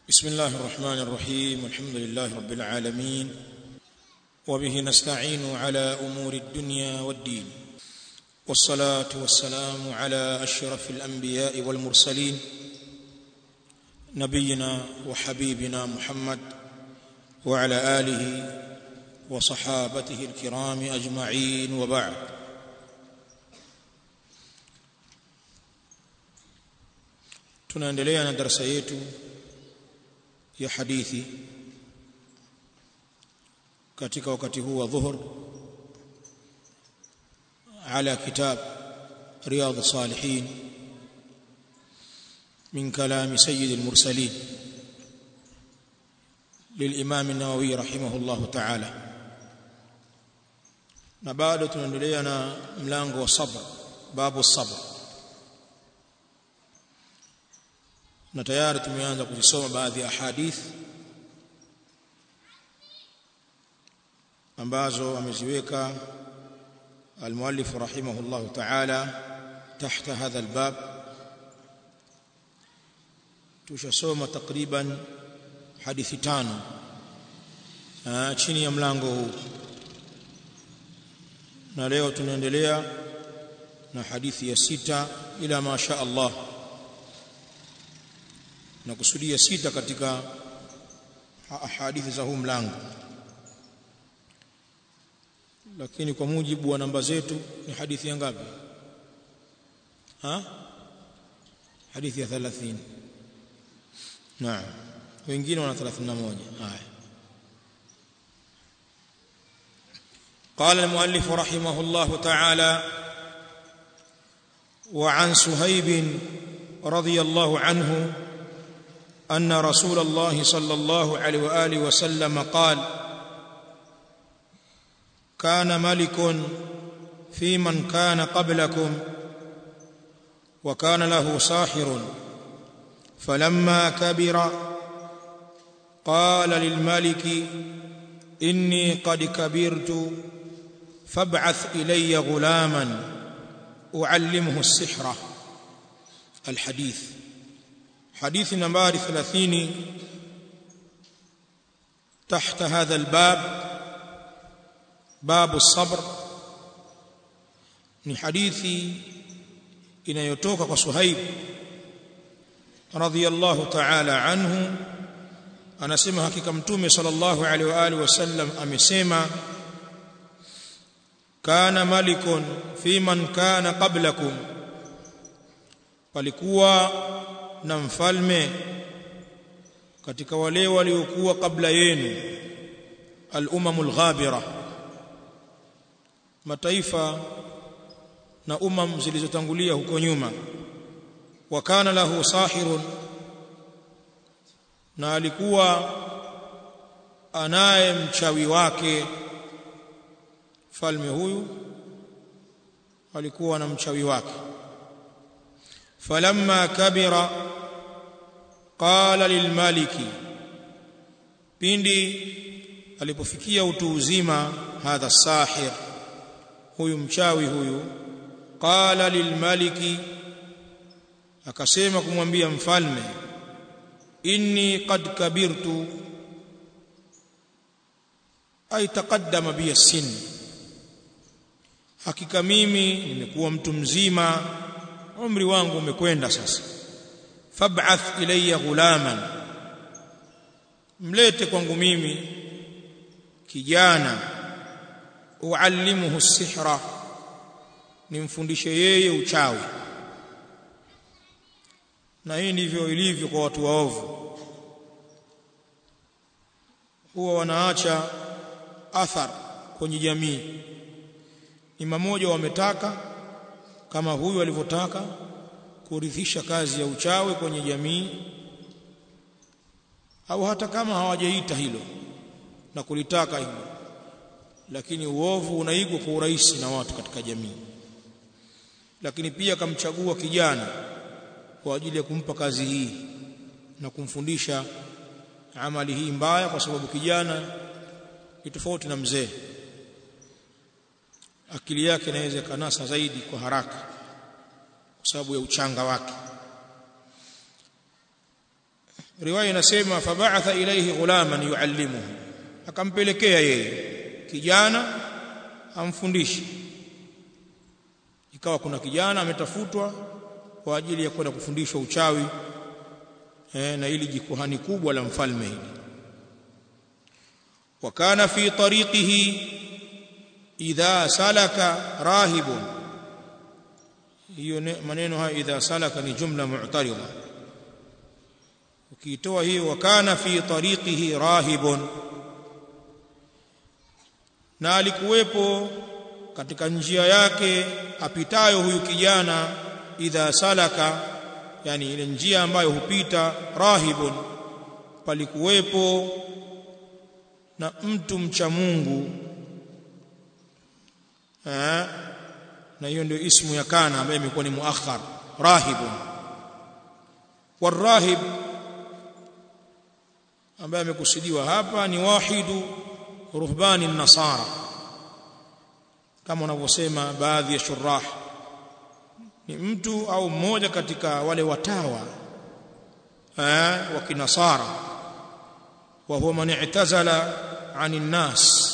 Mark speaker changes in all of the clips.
Speaker 1: بسم الله الرحمن الرحيم الحمد لله رب العالمين وبه نستعين على امور الدنيا والدين والصلاه والسلام على اشرف الانبياء والمرسلين نبينا وحبيبنا محمد وعلى اله وصحابته الكرام اجمعين وبعد tunaendelea na darasa yetu ya hadithi katika wakati huu wa dhuhur ala kitab riyadh salihin من كلام سيد المرسلين للإمام النووي رحمه الله تعالى na bado tunaendelea na mlango wa sabr babu sabr na tayari tumeanza kuzisoma baadhi ya hadith ambazo ameziweka المؤلف رحمه الله تعالى تحت هذا الباب tushasoma takriban hadithi tano chini ya mlango huu na leo tunaendelea na hadithi ya sita ila masha Allah na kusudia sita katika hadithi za huu mlango lakini kwa mujibu wa namba zetu ni hadithi ya ngapi ha hadithi ya 30 naam wengine wana 31 haya قال المؤلف رحمه الله تعالى وعن سهيب رضي الله عنه ان رسول الله صلى الله عليه واله وسلم قال كان ملك في من كان قبلكم وكان له ساحر فلما كبر قال للملك اني قد كبرت فابعث الي غلاما اعلمه السحر الحديث حديث نمبر 30 تحت هذا الباب باب الصبر ni hadithi inayotoka kwa Suhaib radhiyallahu ta'ala anhu anasema hakika mtume sallallahu alaihi wa alihi wasallam amesema kana malikun fi man kana qablakum palikuwa na mfalme katika wale waliokuwa kabla yenu al-umamul ghabira mataifa na umam zilizotangulia huko nyuma wa kana lahu sahirun na alikuwa anaye mchawi wake falme huyu alikuwa na mchawi wake falamma kabira qala lilmaliki pindi alipofikia utu uzima hadha sahir huyu mchawi huyu qala lilmaliki akasema kumwambia mfalme inni qad kabirtu ay taqaddama bi sin hakika mimi nimekuwa mtu mzima umri wangu umekwenda sasa fab'ath ilayya ghulaman mlete kwangu mimi kijana uallimuhu sihra nimfundishe yeye uchawi na hii ndivyo ilivyo kwa watu waovu huwa wanaacha athar kwenye jamii ni mmoja wametaka kama huyu alivyotaka kurithisha kazi ya uchawi kwenye jamii au hata kama hawajaita hilo na kulitaka hilo lakini uovu unaigwa kwa urahisi na watu katika jamii lakini pia akamchagua kijana kwa ajili ya kumpa kazi hii na kumfundisha amali hii mbaya kwa sababu kijana ni tofauti na mzee akili yake inaweza kanasa zaidi kwa haraka kwa sababu ya uchanga wake riwaya inasema fab'atha ilayhi ghulaman yuallimuhu akampelekea yeye kijana amfundishe ikawa kuna kijana ametafutwa kwa ajili ya kwenda kufundishwa uchawi eh, na ili jikuhani kubwa la mfalme hili wakana fi tariqihi idha salaka rahibun hiyo maneno haya idha salaka ni jumla mu'tarida ukiitoa hiyo wakana fi tariqihi rahibun na alikuwepo katika njia yake apitayo huyu kijana idha salaka yani ile njia ambayo hupita rahibun palikuwepo na mtu mcha Mungu eh na hiyo ndio ismu ya kana ambaye imekuwa ni muakhar rahibun warahib ambaye amekusudiwa hapa ni wahidu ruhbani nasara kama wanavyosema baadhi ya shurah ni mtu au mmoja katika wale watawa eh wa kinasara wa huwa man i'tazala 'anil nas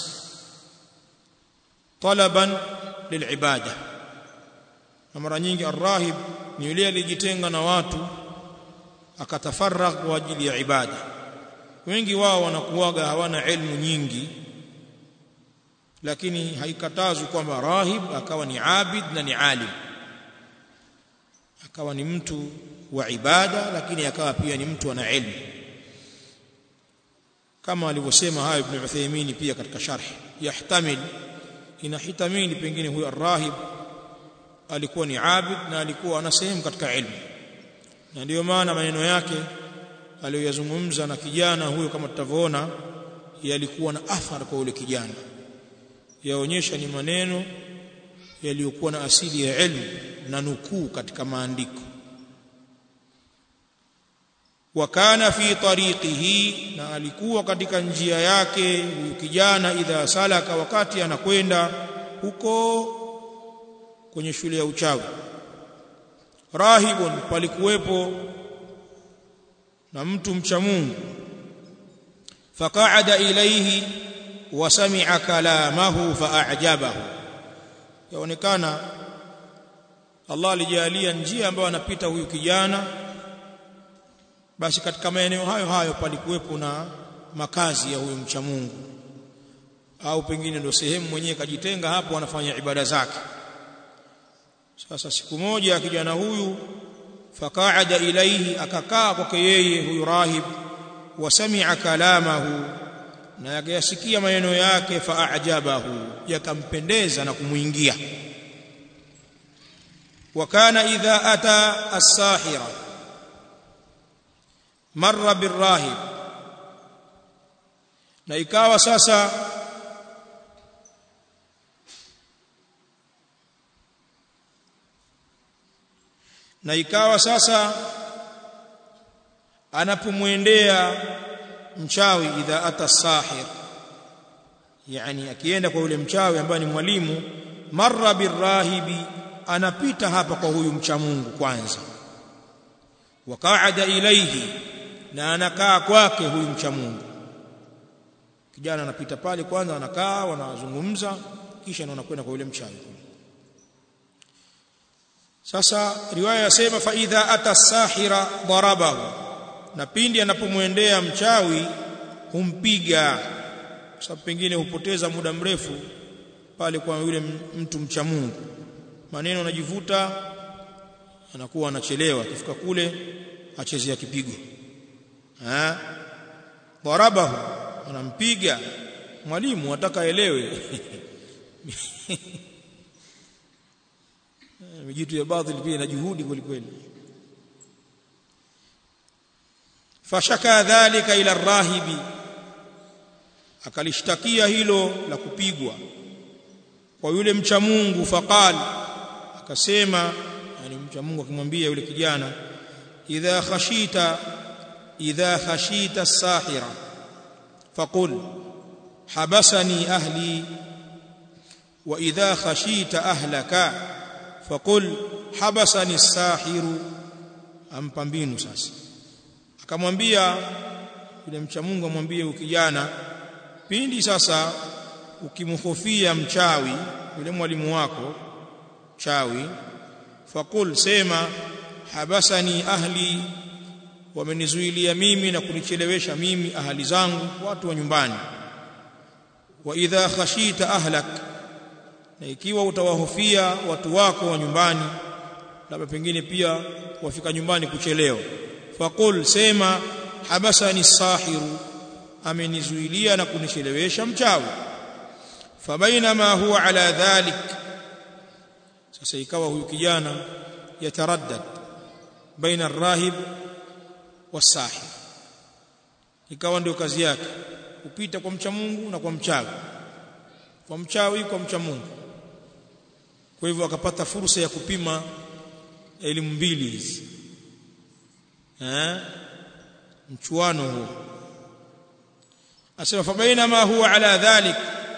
Speaker 1: talaban lilibada na mara nyingi arrahib ni yule alijitenga na watu akatafarragh kwa ajili ya ibada wengi wao wanakuwaga hawana elimu nyingi lakini haikatazwi kwamba rahib akawa ni abid na ni alim akawa ni mtu wa ibada lakini akawa pia ni mtu ana elimu kama alivyosema hayo ibn Uthaymeen pia katika sharh yahtamil inahitamili pengine huyo arrahib alikuwa ni abid na alikuwa ana sehemu katika elimu na ndiyo maana maneno yake aliyoyazungumza na kijana huyo kama tutavyoona yalikuwa na athari kwa yule kijana yaonyesha ni maneno yaliyokuwa na asili ya elimu na nukuu katika maandiko wakana fi tariqihi na alikuwa katika njia yake huyu kijana idha salaka wakati anakwenda huko kwenye shule ya uchawi rahibun palikuwepo na mtu mcha Mungu faqa'ada ilayhi wa sami'a kalamahu fa'ajabahu yaonekana Allah alijalia njia ambayo anapita huyu kijana basi katika maeneo hayo hayo palikuwepo na makazi ya huyu mcha Mungu au pengine ndio sehemu mwenyewe kajitenga hapo anafanya ibada zake sasa siku moja kijana huyu faqaada ilaihi akakaa kwake yeye huyu rahib wasami'a kalamahu na yakayasikia maneno yake faajabahu yakampendeza na kumuingia wakana idha ata as-sahira marra birrahib na ikawa sasa na ikawa sasa anapomwendea mchawi idha ata sahir yani akienda kwa yule mchawi ambaye ni mwalimu marra birrahibi anapita hapa kwa huyu mcha Mungu kwanza waqaada ilaihi na anakaa kwake huyu mcha Mungu kijana anapita pale kwanza anakaa wanazungumza kisha ndo anakwenda kwa yule mchawi sasa riwaya yasema fa idha ata sahira darabahu na pindi anapomwendea mchawi humpiga sababu pengine hupoteza muda mrefu pale kwa yule mtu mcha Mungu maneno anajivuta anakuwa anachelewa akifika kule achezea kipigo eh darabahu anampiga mwalimu ataka elewe mijitu ya baadhi pia ina juhudi kwelikweli fashaka dhalika ila rahibi akalishtakia hilo la kupigwa kwa yule mcha Mungu faqal akasema yani mcha Mungu akimwambia yule kijana idha khashita idha khashita as-sahira faqul habasani ahli wa idha khashita ahlaka faqul habasani as-sahiru ampa mbinu sasa akamwambia yule mcha Mungu amwambie ukijana pindi sasa ukimhofia mchawi yule mwalimu wako chawi faqul sema habasani ahli wamenizuilia mimi na kunichelewesha mimi ahali zangu watu wa nyumbani wa idha khashita ahlak na ikiwa utawahofia watu wako wa nyumbani labda pengine pia wafika nyumbani kuchelewa faqul sema habasani sahiru amenizuilia na kunichelewesha mchawi fabainama huwa ala dhalik sasa ikawa huyu kijana yataraddad baina arrahib wasahir ikawa ndio kazi yake kupita kwa mcha Mungu na kwa mchawi kwa mchawi kwa mcha Mungu kwa hivyo akapata fursa ya kupima elimu mbili hizi eh mchuano huo asema fabaina ma huwa ala dhalik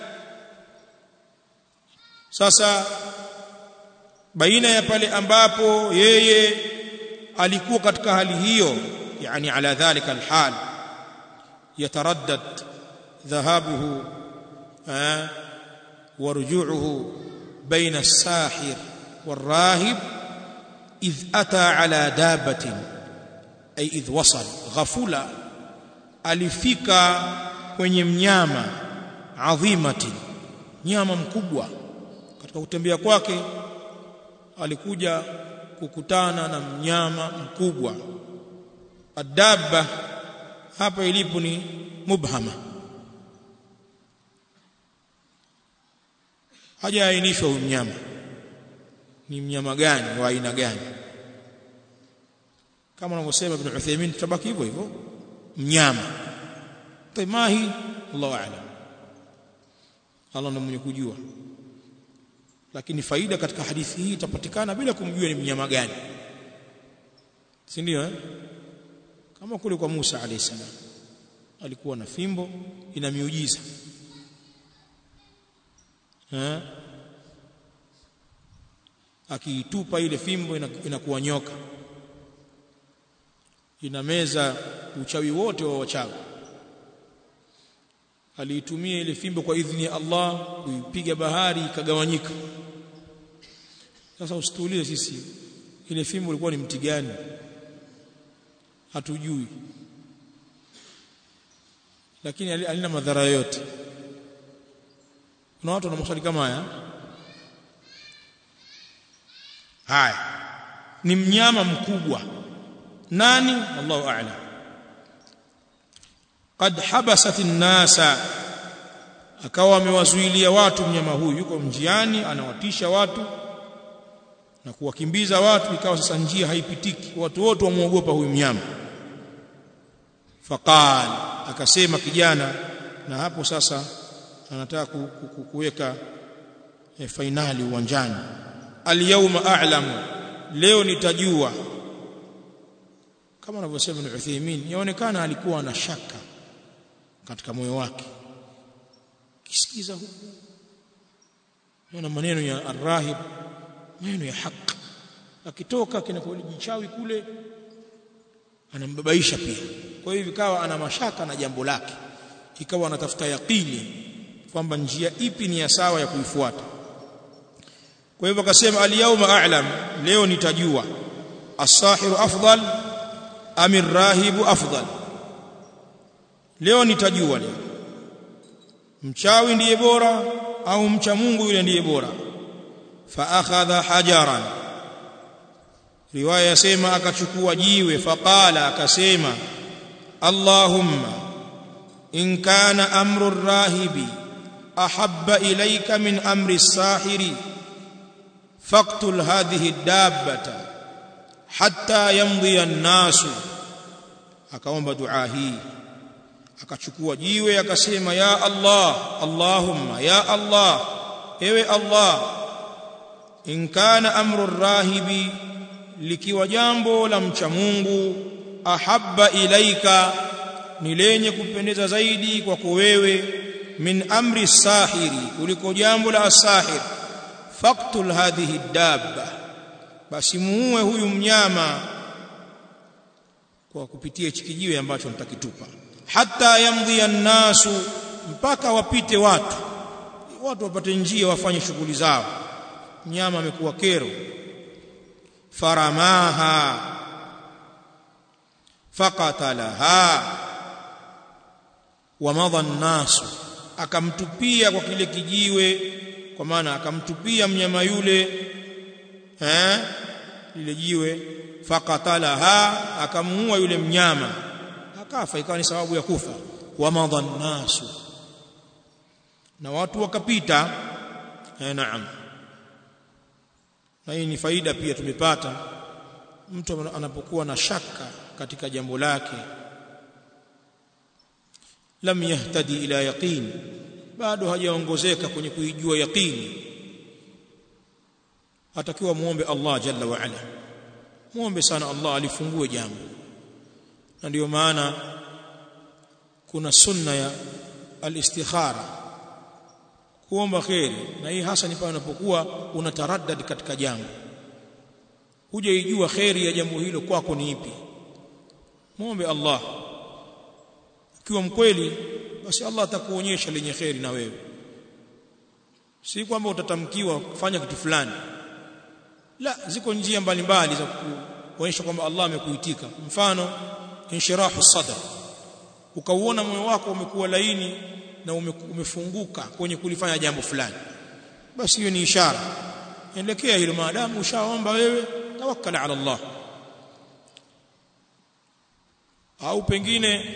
Speaker 1: sasa baina ya pale ambapo yeye alikuwa katika hali hiyo yani ala dhalika alhal yataraddad dhahabuhu ورجوعه بين الساحر والراهب إذ أتى على دابة أي إذ وصل غفلة alifika kwenye mnyama adhimati nyama mkubwa katika kutembea kwake alikuja kukutana na mnyama mkubwa adaba hapa ilipo ni mubhama hajaainishwa huyu mnyama ni mnyama gani wa aina gani kama anavyosema ibn Uthaymeen tutabaki hivyo hivyo mnyama taimahi Allahu a'lam Allah ndiye mwenye kujua lakini faida katika hadithi hii itapatikana bila kumjua ni mnyama gani si ndio eh kama kule kwa Musa alayhi salam alikuwa na fimbo ina miujiza eh akiitupa ile fimbo inakuwa nyoka inameza uchawi wote wa wachawi aliitumia ile fimbo kwa idhini ya Allah kuipiga bahari ikagawanyika sasa usituulie sisi ile fimbo ilikuwa ni mti gani hatujui lakini alina madhara yote kuna watu wana maswali kama haya haya ni mnyama mkubwa nani Allahu a'lam qad habasat an-nasa akawa amewazuilia watu mnyama huyu yuko njiani anawatisha watu na kuwakimbiza watu ikawa sasa njia haipitiki watu wote wamuogopa huyu mnyama faqal akasema kijana na hapo sasa anataka ku, ku, ku, kuweka e, fainali uwanjani alyawma a'lamu leo nitajua kama anavyosema Ibn Uthaymeen yaonekana alikuwa na shaka katika moyo wake kisikiza huku na maneno ya arrahib maneno ya haki akitoka kinakojichawi kule anambabaisha pia kwa hiyo ikawa ana mashaka na jambo lake ikawa anatafuta yaqini kwamba njia ipi ni ya sawa ya kuifuata kwa hivyo akasema al-yawma a'lam leo nitajua as-sahiru afdal am ar-rahibu afdal leo nitajua leo mchawi ndiye bora au mcha Mungu yule ndiye bora fa akhadha hajaran riwaya yasema akachukua jiwe faqala akasema Allahumma in kana amru ar-rahibi ahabba ilayka min amri as-sahiri faqtul hadhihi ad-dabbata hatta yamdhi an-nasu akaomba dua hii akachukua jiwe akasema ya Allah Allahumma ya Allah ewe Allah in kana amru ar-rahibi likiwa jambo la mcha Mungu ahabba ilaika ni lenye kupendeza zaidi kwako wewe min amri sahiri kuliko jambo la asahir faqtul hadhihi dabba basi muue huyu mnyama kwa kupitia hichi kijiwe ambacho nitakitupa hatta yamdhi an-nasu mpaka wapite watu watu wapate njia wafanye shughuli zao mnyama amekuwa kero faramaha faqatalaha wamadha an-nasu akamtupia kwa kile kijiwe kwa maana akamtupia mnyama yule eh lile jiwe faqatalaha akamuua yule mnyama akafa ikawa ni sababu ya kufa wamadha an-nasu na watu wakapita eh naam na hii ni faida pia tumepata mtu anapokuwa na shaka katika jambo lake lam yahtadi ila yaqin bado hajaongozeka kwenye kuijua yaqini atakiwa muombe Allah jalla wa ala muombe sana Allah alifungue jambo na ndio maana kuna sunna ya al-istikhara kuomba khairi na hii hasa ni pale unapokuwa unataraddad katika jambo hujaijua khairi ya jambo hilo kwako ni ipi muombe Allah ukiwa mkweli basi Allah atakuonyesha lenye khairi na wewe si kwamba utatamkiwa kufanya kitu fulani la ziko njia mbalimbali za kuonyesha kwamba Allah amekuitika mfano inshirahu sadr ukauona moyo wako umekuwa laini na umefunguka kwenye kulifanya jambo fulani basi hiyo ni ishara endekea hilo maadamu ushaomba wewe tawakkal ala Allah au pengine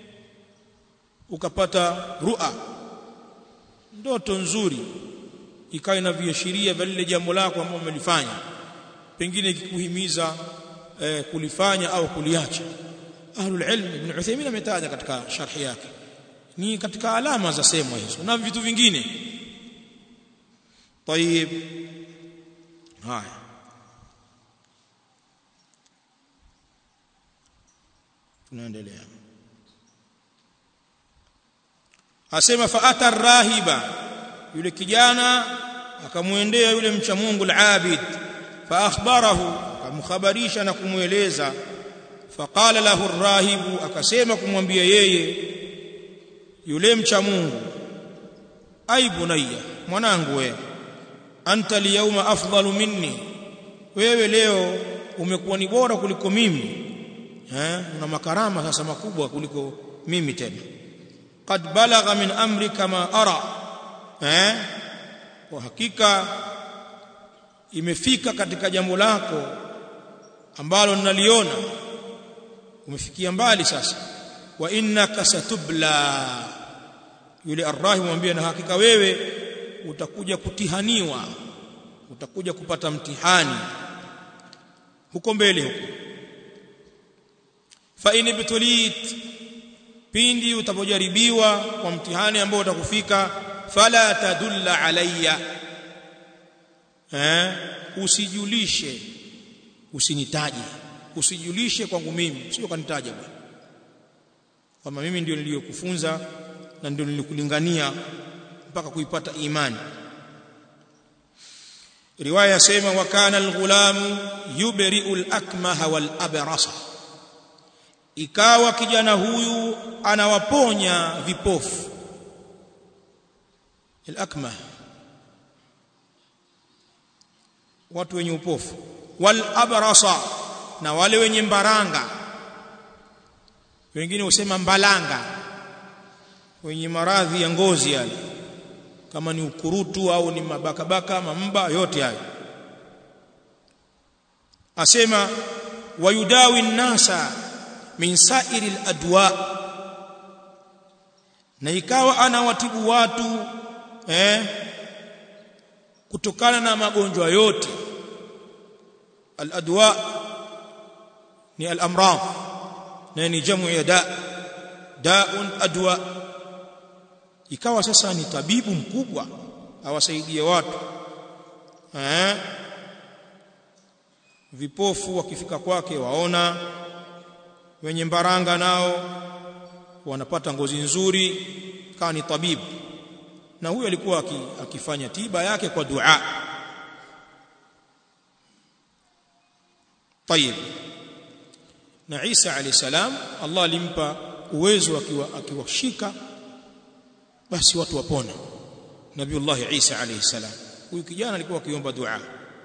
Speaker 1: ukapata ru'a ndoto nzuri ikawa na viashiria vya lile jambo lako ambalo umelifanya pengine ikikuhimiza eh, kulifanya au kuliacha ahlul ilm ibn Uthaymeen ametaja katika sharhi yake ni katika alama za sema hizo na vitu vingine طيب haya tunaendelea asema faata rahiba yule kijana akamwendea yule mcha Mungu al-abid fa akhbarahu akamkhabarisha na kumweleza faqala lahu ar-rahibu akasema kumwambia yeye yule mcha Mungu ai bunayya mwanangu wewe anta liyawma afdalu minni wewe leo umekuwa ni bora kuliko mimi eh una makarama sasa makubwa kuliko mimi tena qad balagha min amri kama ara eh kwa hakika imefika katika jambo lako ambalo ninaliona umefikia mbali sasa wa innaka satubla yule arrahi mwambie na hakika wewe utakuja kutihaniwa utakuja kupata mtihani huko mbele huko fa in ibtulit pindi utapojaribiwa kwa mtihani ambao utakufika fala tadulla alayya eh usijulishe usinitaje usijulishe kwangu mimi sio kanitaja bwana kama mimi ndio niliyokufunza na ndio nilikulingania mpaka kuipata imani riwaya yasema wa kana alghulamu yubri'u al-akmaha wal abrasa ikawa kijana huyu anawaponya vipofu al-akmah watu wenye upofu wal abrasa na wale wenye mbaranga wengine husema mbalanga wenye maradhi ya ngozi yale kama ni ukurutu au ni mabakabaka mamba yote hayo asema wayudawi nasa min sa'iri adwa na ikawa anawatibu watu eh kutokana na magonjwa yote al-adwa ni al-amrad na ni jamu ya da daun adwa ikawa sasa ni tabibu mkubwa awasaidie watu eh vipofu wakifika kwake waona wenye mbaranga nao wanapata ngozi nzuri kama ni tabibu na huyo alikuwa akifanya tiba yake kwa dua طيب na Isa alayhi salam Allah alimpa uwezo akiwa akiwashika basi watu wapona Nabiullah Isa alayhi salam huyu kijana alikuwa akiomba dua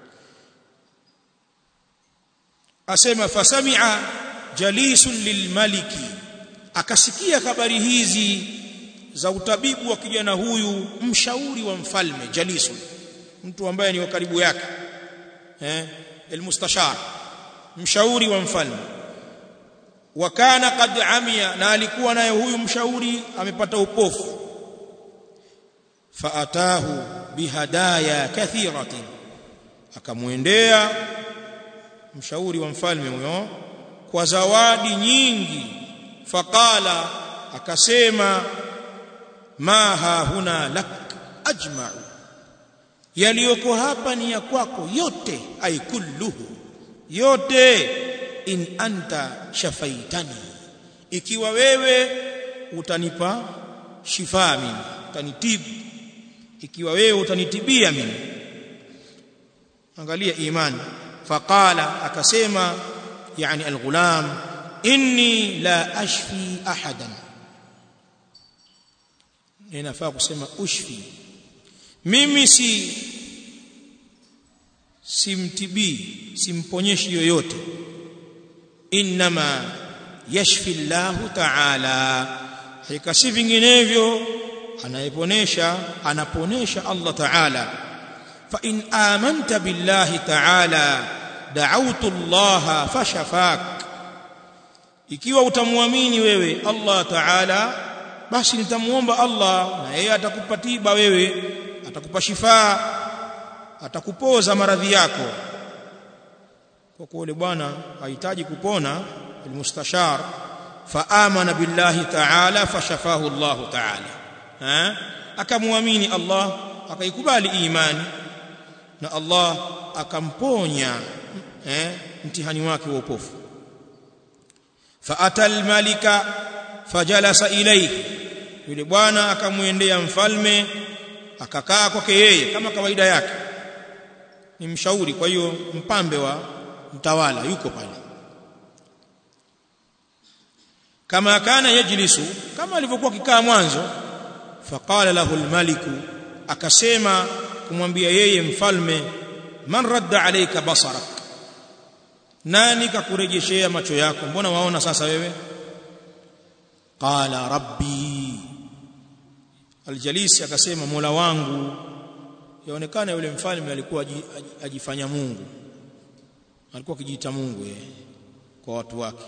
Speaker 1: asema fasami'a jalisun lilmaliki akasikia habari hizi za utabibu wa kijana huyu mshauri wa mfalme jalisun mtu ambaye ni wa karibu yake eh almustashar mshauri wa mfalme wa kana qad amia na alikuwa naye huyu mshauri amepata upofu faatahu bihadaya kathiratin akamwendea mshauri wa mfalme huyo kwa zawadi nyingi faqala akasema ma ha huna lak ajma'u yaliyoko hapa ni ya kwako yote ay kulluhu yote in anta shafaitani ikiwa wewe utanipa shifa mimi utanitibu ikiwa wewe utanitibia mimi angalia imani faqala akasema yani alghulam inni la ashfi ahadan ninafaa kusema ushfi mimi si simtibii simponyeshi yoyote inma yashfi Allah ta'ala hakika si vinginevyo anayeponesha anaponesha Allah ta'ala fa in amanta billahi ta'ala da'awtu Allah fashafak ikiwa utamwamini wewe Allah ta'ala basi nitamuomba Allah na yeye atakupa tiba wewe atakupa shifaa atakupoza maradhi yako kwa kuwa yule bwana hahitaji kupona almustashar faamana billahi ta'ala fashafahu Allah ta'ala ha akamwamini Allah akaikubali imani na Allah akamponya eh mtihani wake wa upofu faata almalika fajalasa ilayhi yule bwana akamwendea mfalme akakaa kwake yeye kama kawaida yake ni mshauri kwa hiyo mpambe wa mtawala yuko pale kama kana yajlisu kama alivyokuwa kikaa mwanzo faqala lahu almaliku akasema kumwambia yeye mfalme man radda alayka basarak nani kakurejeshea macho yako mbona waona sasa wewe qala rabbi aljalisi akasema mola wangu yaonekana yule mfalme alikuwa ajifanya Mungu alikuwa akijiita Mungu yeye kwa watu wake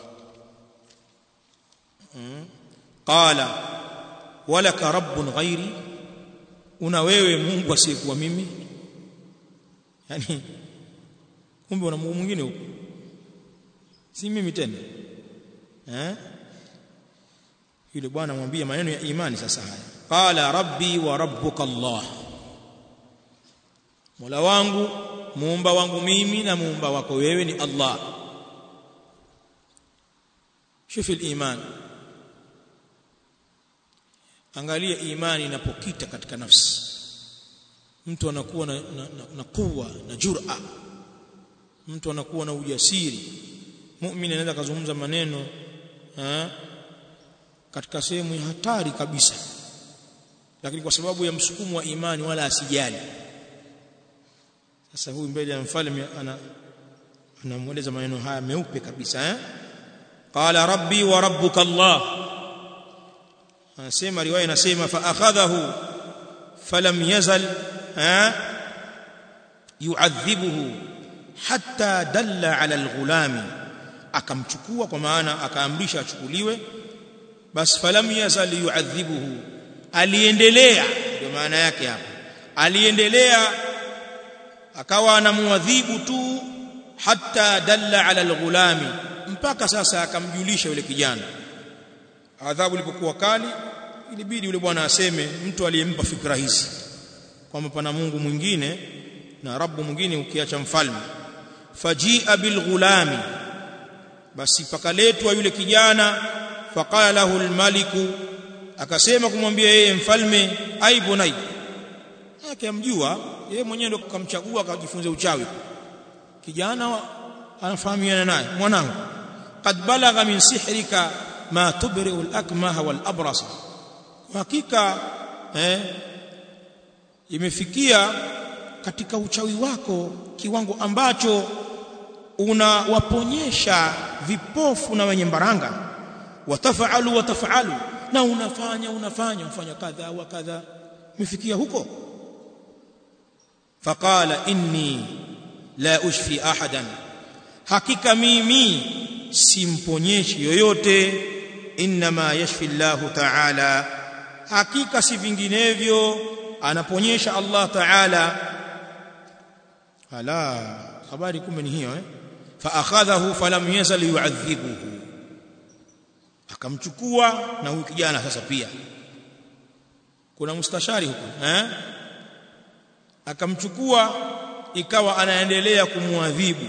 Speaker 1: hmm. qala walaka rabbun ghairi una wewe Mungu asiyekuwa mimi yani kumbe una Mungu mwingine huko si mimi tena eh yule bwana amwambia maneno ya imani sasa haya qala rabbi wa rabbuka Allah Mola wangu muumba wangu mimi na muumba wako wewe ni Allah shufi iman angalia imani inapokita katika nafsi mtu anakuwa na, na, na, na kuwa na jur'a mtu anakuwa na ujasiri muumini anaweza kuzungumza maneno ha? katika sehemu ya hatari kabisa lakini kwa sababu ya msukumo wa imani wala asijali sasa huyu mbele ya mfalme ana anamweleza maneno haya meupe kabisa eh qala rabbi wa rabbuka allah anasema riwaya inasema fa akhadhahu falam yazal eh yu'adhibuhu hatta dalla ala alghulami akamchukua kwa maana akaamrisha achukuliwe bas falam yazal yu'adhibuhu aliendelea ndio maana yake hapa aliendelea akawa anamuadhibu tu hatta dalla ala alghulami mpaka sasa akamjulisha yule kijana adhabu ilipokuwa kali ilibidi yule bwana aseme mtu aliyempa fikra hizi kwamba pana Mungu mwingine na Rabbu mwingine ukiacha mfalme fajia bilghulami basi pakaletwa yule kijana faqala lahu almaliku akasema kumwambia yeye mfalme aibu nai yake amjua yeye mwenyewe ndo kamchagua akajifunza uchawi kijana anafahamiana naye mwanangu qad balagha min sihrika ma tubri'u al-akmaha wal-abrasa hakika eh imefikia katika uchawi wako kiwango ambacho unawaponyesha vipofu na wenye mbaranga watafalu watafalu na unafanya unafanya unafanya kadha wa kadha umefikia huko faqala inni la ushfi ahadan hakika mimi simponyeshi yoyote inma yashfi Allah ta'ala hakika si vinginevyo anaponyesha Allah ta'ala ala habari kumbe ni hiyo eh fa akhadhahu falam yazal yu'adhibuhu akamchukua na huyu kijana sasa pia kuna mustashari huko eh akamchukua ikawa anaendelea kumwadhibu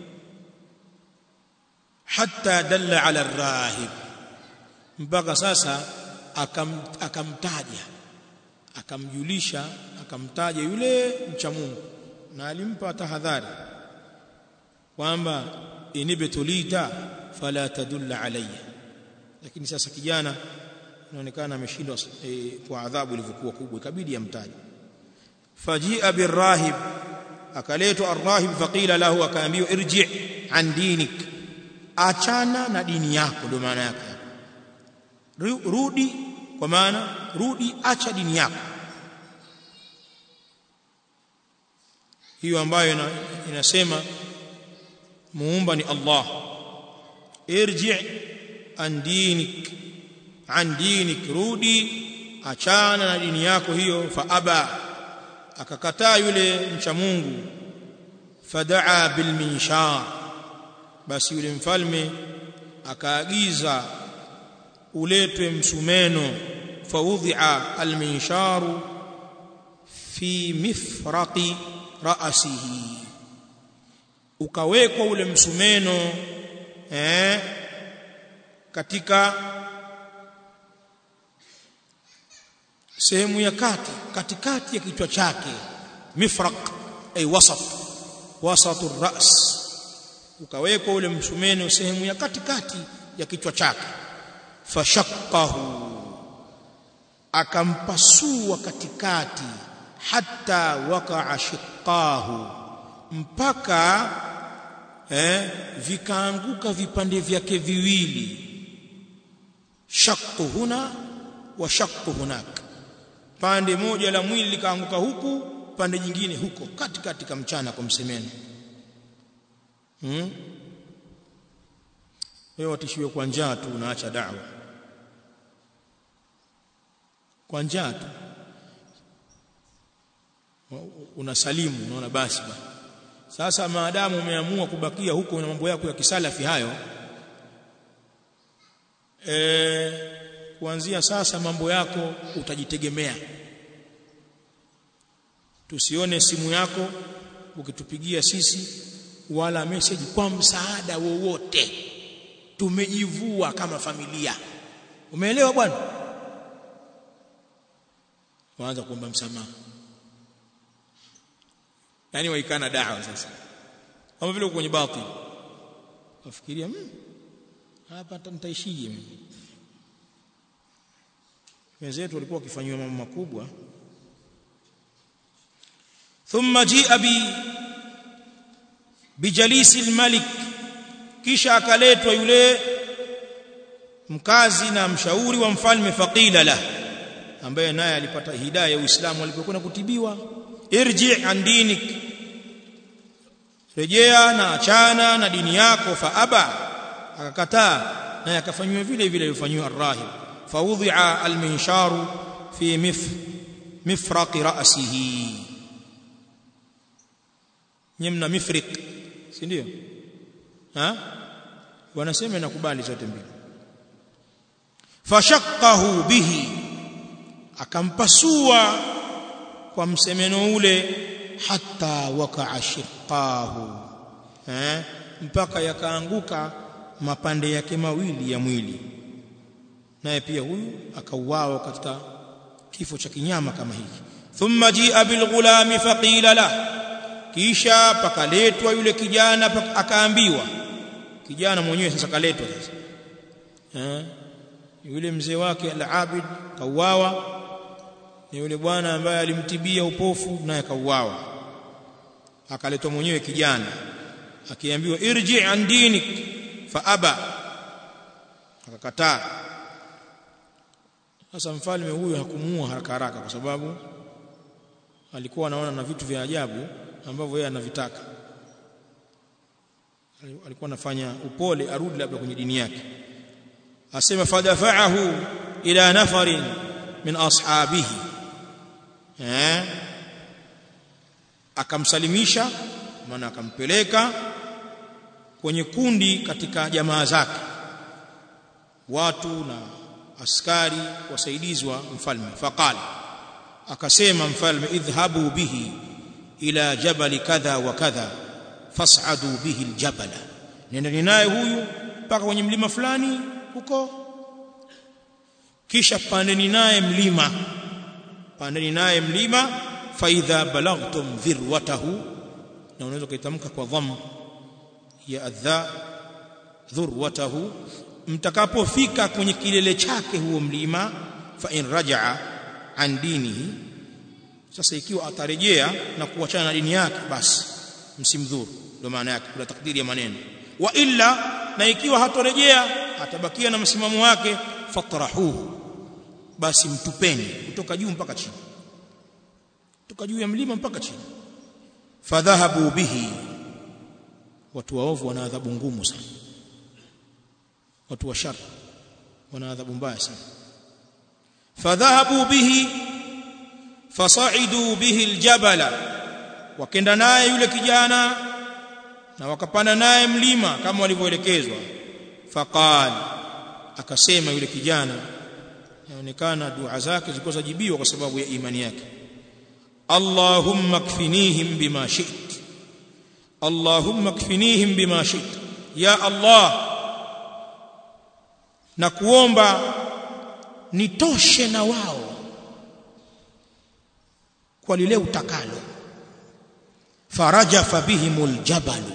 Speaker 1: hatta dalla ala rahib mpaka sasa akam, akamtaja akamjulisha akamtaja yule mcha Mungu na alimpa tahadhari kwamba inibtulita fala tadulla alayya lakini sasa kijana inaonekana ameshindwa e, kwa adhabu ilivyokuwa kubwa ikabidi amtaje fajia birahib akaletwa arrahib faqila lahu akaambiwa irji an dinik achana na dini yako ndio maana yake rudi kwa maana rudi acha dini yako hiyo ambayo ina, inasema muumba ni Allah irji an dinik an dinik rudi achana na dini yako hiyo fa aba akakataa yule mcha Mungu fadaa bil minshar basi yule mfalme akaagiza uletwe msumeno faudhi'a al minsharu fi mifraqi ra'sihi ukawekwa ule msumeno eh katika sehemu ya kati katikati ya kichwa chake mifraq ay wasat wasatu ras ukawekwa ule msumeno sehemu ya katikati ya kichwa chake fashaqahu akampasua katikati hatta waqa'a shiqqahu mpaka eh vikaanguka vipande vyake viwili shaqqu huna wa shaqqu hunaka pande moja la mwili likaanguka huku pande jingine huko katikati kamchana kwa msemeno hmm? wewe watishiwe kwa njaa tu unaacha da'wa kwa njaa tu unasalimu unaona basi ba sasa maadamu umeamua kubakia huko na mambo yako ya kisalafi hayo e, kuanzia sasa mambo yako utajitegemea tusione simu yako ukitupigia sisi wala message kwa msaada wowote tumejivua kama familia umeelewa bwana waanza kuomba msamaha yani waikana dawa sasa kama vile kwenye batil wafikiria mmm hapa nitaishije mimi wenzetu walikuwa wakifanywa mambo makubwa thumma jia bi bijalisi almalik kisha akaletwa yule mkazi na mshauri wa mfalme faqila la ambaye naye alipata hidayah ya Uislamu alipokwenda kutibiwa irji an dinik rejea na achana na dini yako fa aba akakataa naye akafanywa vile vile alifanywa arrahib فوضع المنشار في مف مفرق رأسه nyemna mifriq si ndio ha wanasema nakubali zote mbili fashaqahu bihi akampasua kwa msemeno ule hatta waqa'a shiqqahu eh mpaka yakaanguka mapande yake mawili ya mwili naye pia huyu akauawa katika kifo cha kinyama kama hiki thumma jia bilghulami faqila la kisha pakaletwa yule kijana akaambiwa kijana mwenyewe sasa kaletwa sasa eh yule mzee wake al-Abid kauawa ni yule bwana ambaye alimtibia upofu naye kauawa akaletwa mwenyewe kijana akiambiwa irji an dinik fa aba akakataa sasa mfalme huyu hakumuua haraka haraka kwa sababu alikuwa anaona na vitu vya ajabu ambavyo yeye anavitaka alikuwa anafanya upole arudi labda kwenye dini yake asema fadafa'ahu ila nafarin min ashabihi eh akamsalimisha maana akampeleka kwenye kundi katika jamaa zake watu na askari wasaidizi wa mfalme faqala akasema mfalme idhhabu bihi ila jabali kadha wa kadha fas'adu bihi aljabala nendeni naye huyu mpaka kwenye mlima fulani huko kisha pandeni naye mlima pandeni naye mlima faidha balagtum dhirwatahu na unaweza kuitamka kwa dhamm ya adha dhurwatahu mtakapofika kwenye kilele chake huo mlima fa in rajaa an dinihi sasa ikiwa atarejea na kuachana na dini yake basi msimdhuru ndio maana yake kuna takdiri ya maneno wa illa na ikiwa hatorejea atabakia na msimamo wake fatrahuhu basi mtupeni kutoka juu mpaka chini kutoka juu ya mlima mpaka chini fadhahabu bihi watu waovu wana adhabu ngumu sana watu wa shar wana adhabu mbaya sana fadhahabu bihi fasaidu bihi aljabala wakenda naye yule kijana na wakapanda naye mlima kama walivyoelekezwa faqal akasema yule kijana inaonekana dua zake zilikuwa zajibiwa kwa sababu ya imani yake Allahumma kfinihim bima shi't Allahumma kfinihim bima shi't ya Allah na kuomba nitoshe na wao kwa lile utakalo farajafa bihimul jabalu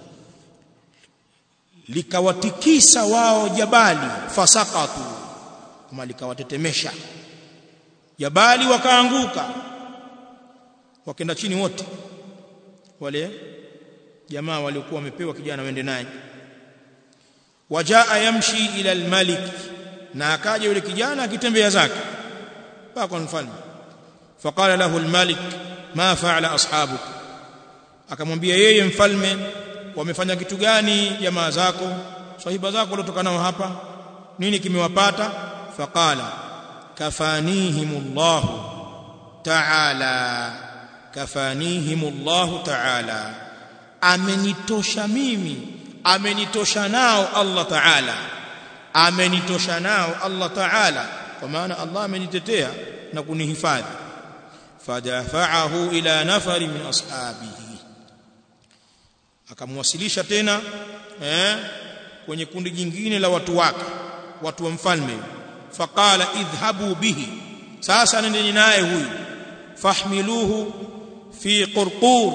Speaker 1: likawatikisa wao jabali fasaqatu kama likawatetemesha jabali wakaanguka wakenda chini wote wale jamaa waliokuwa wamepewa kijana wende naye wajaa yamshi ila almalik na akaja yule kijana akitembea zake mpaka mfalme faqala lahu almalik ma fa'ala ashabuk akamwambia yeye mfalme wamefanya kitu gani jamaa zako sahiba zako waliotoka nao hapa nini kimewapata faqala kafanihimullahu ta'ala kafanihimullahu ta'ala amenitosha mimi amenitosha nao Allah ta'ala amenitosha nao Allah ta'ala kwa maana Allah amenitetea na kunihifadhi fadafa'ahu ila nafari min ashabihi akamwasilisha tena eh kwenye kundi jingine la watu wake watu wa mfalme faqala idhhabu bihi sasa nendeni naye huyu fahmiluhu fi qurqur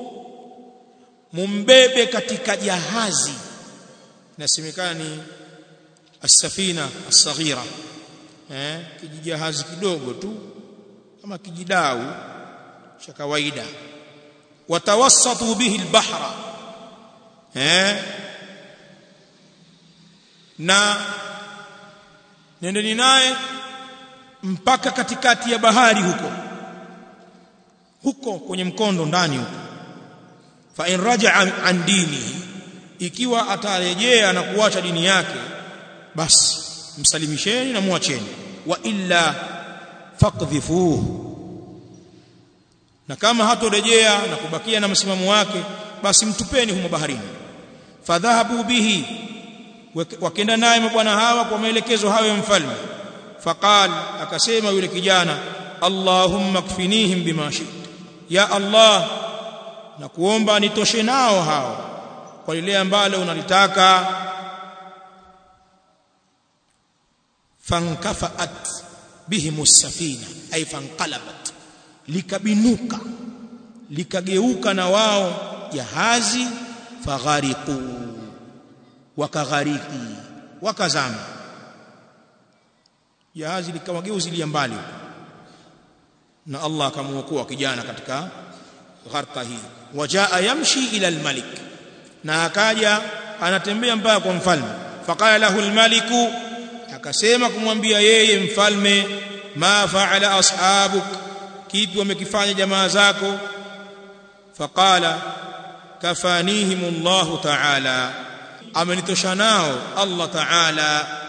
Speaker 1: mumbebe katika jahazi nasemekana ni as-safina as-saghira eh kijijahazi kidogo tu kama kijidau cha kawaida watawassatu bihi al-bahra eh na nendeni naye mpaka katikati ya bahari huko huko kwenye mkondo ndani huko fa in raja'a an dinihi ikiwa atarejea na kuacha dini yake basi msalimisheni na muacheni wa illa faqdhifuhu na kama hatorejea na kubakia na msimamo wake basi mtupeni humo baharini fadhahabu bihi wakenda naye mabwana hawa kwa maelekezo hayo ya mfalme faqal akasema yule kijana allahumma kfinihim bima shit ya allah na kuomba nitoshe nao hao kwa lile ambalo unalitaka fankafaat bihim as-safina ay fanqalabat likabinuka likageuka na wao jahazi faghariqu wakaghariki wakazama jahazi likamageuzilia mbali na Allah akamuokoa kijana katika gharqa hii wajaa yamshi ila almalik na akaja anatembea mpaka kwa mfalme faqala lahu almaliku akasema kumwambia yeye mfalme ma faala ashabuk kipi wamekifanya jamaa zako faqala kafanihim Allah ta'ala amenitosha nao Allah ta'ala